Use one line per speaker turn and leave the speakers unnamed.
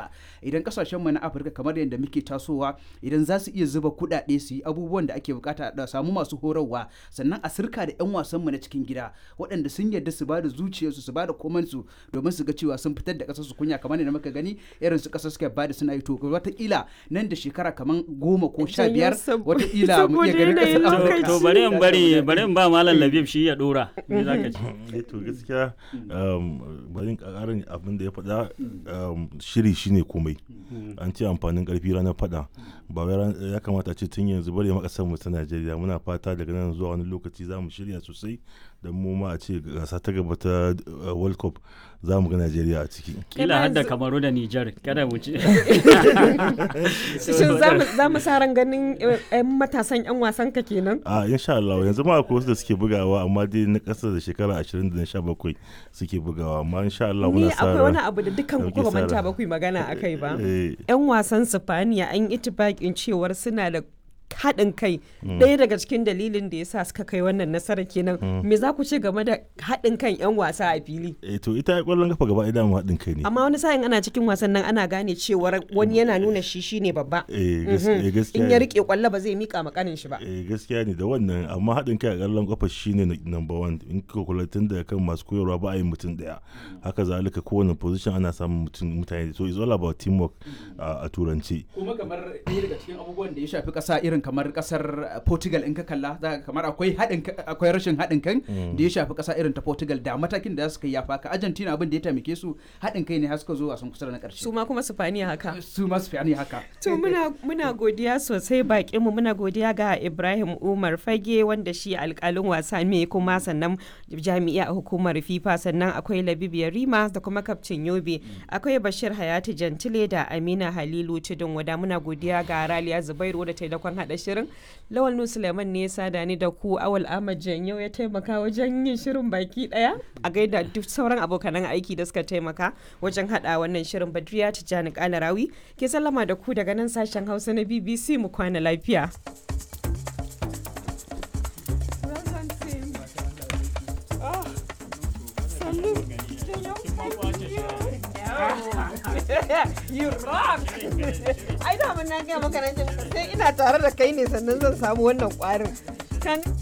ba idan kasashen mu na Afirka kamar yadda muke tasowa idan za su iya zuba kuɗaɗe su yi abubuwan da ake bukata da samu masu horarwa sannan a sirka da 'yan wasan mu na cikin gida waɗanda sun yarda su ba da zuciyarsu su ba da komansu domin su ga cewa sun fitar da ƙasar su kunya kamar yadda muka gani irin su ƙasar suka ba da suna yi to wataƙila nan da shekara kamar goma ko sha biyar wataƙila mu iya ganin ƙasar Afirka.
to bari in bari bari in ba malam Labib shi ya dora me zaka ce
eh to gaskiya bari in ƙarin abin da ya faɗa shiri shine komai an ce amfanin ƙarfi ranar faɗa ba wai ya kamata ce tun yanzu bari makasar mu ta Najeriya muna fata daga nan zuwa wani lokaci za mu shirya sosai don mu ma a ce gasa ta gaba ta World Cup za mu ga Najeriya a ciki.
Kila har da Kamaru da Nijar kada mu ci.
Shin za mu sa ran ganin 'yan matasan 'yan wasan ka kenan?
A insha Allah yanzu ma akwai wasu da suke bugawa amma dai na ƙasa da shekara 20 da 17 suke bugawa amma insha Allah muna sa
Ni akwai wani abu da dukkan ku manta ba ku magana akai ba. 'Yan wasan Sifaniya an yi itibakin cewar suna da haɗin kai ɗaya daga cikin dalilin da ya sa suka kai wannan nasara kenan me za ku ce game da haɗin kan 'yan wasa a fili
eh to ita ƙwallon kafa gaba ɗaya mu haɗin kai ne
amma wani sa'in ana cikin wasan nan ana gane cewar wani yana nuna shi shine babba
eh gaskiya
in ya rike kwallo ba zai mika makanin shi ba
eh gaskiya ne da wannan amma haɗin kai a ƙwallon kafa shine number one in ka kula tun da kan masu koyarwa ba a yi mutum ɗaya haka zalika kowane position ana samun mutum mutane so it's all about teamwork a turanci
kuma kamar ɗaya daga cikin abubuwan da ya shafi ƙasa irin kamar kasar Portugal in ka kalla kamar akwai haɗin akwai rashin haɗin kan da ya shafi ƙasa irin ta Portugal da matakin da suka yafa ka Argentina abin da ya taimake su haɗin kai ne har suka zo wasan kusa na ƙarshe
su ma kuma Spaniya haka
su ma Spaniya haka
to muna muna godiya sosai bakin mu muna godiya ga Ibrahim Umar Fage wanda shi alƙalin wasa ne kuma sannan jami'a a hukumar FIFA sannan akwai Labib Yarima da kuma kaftin Yobe akwai Bashir Hayati Jantile da Amina Halilu Tudun wada muna godiya ga Raliya Zubairu da taimakon haɗa shirin Lawal Nu Suleiman ne ya sada ni da ku Awal Ahmad Janyo ya taimaka wajen yin shirin baki daya a gaida duk sauran abokanan aiki da suka taimaka wajen hada wannan shirin Badriya Tijjani Kalarawi ke sallama da ku daga nan sashen Hausa na BBC mu kwana lafiya. you rock! Ai da mun na gaya maka nan sai ina tare da kai ne sannan zan samu wannan kwarin. Kan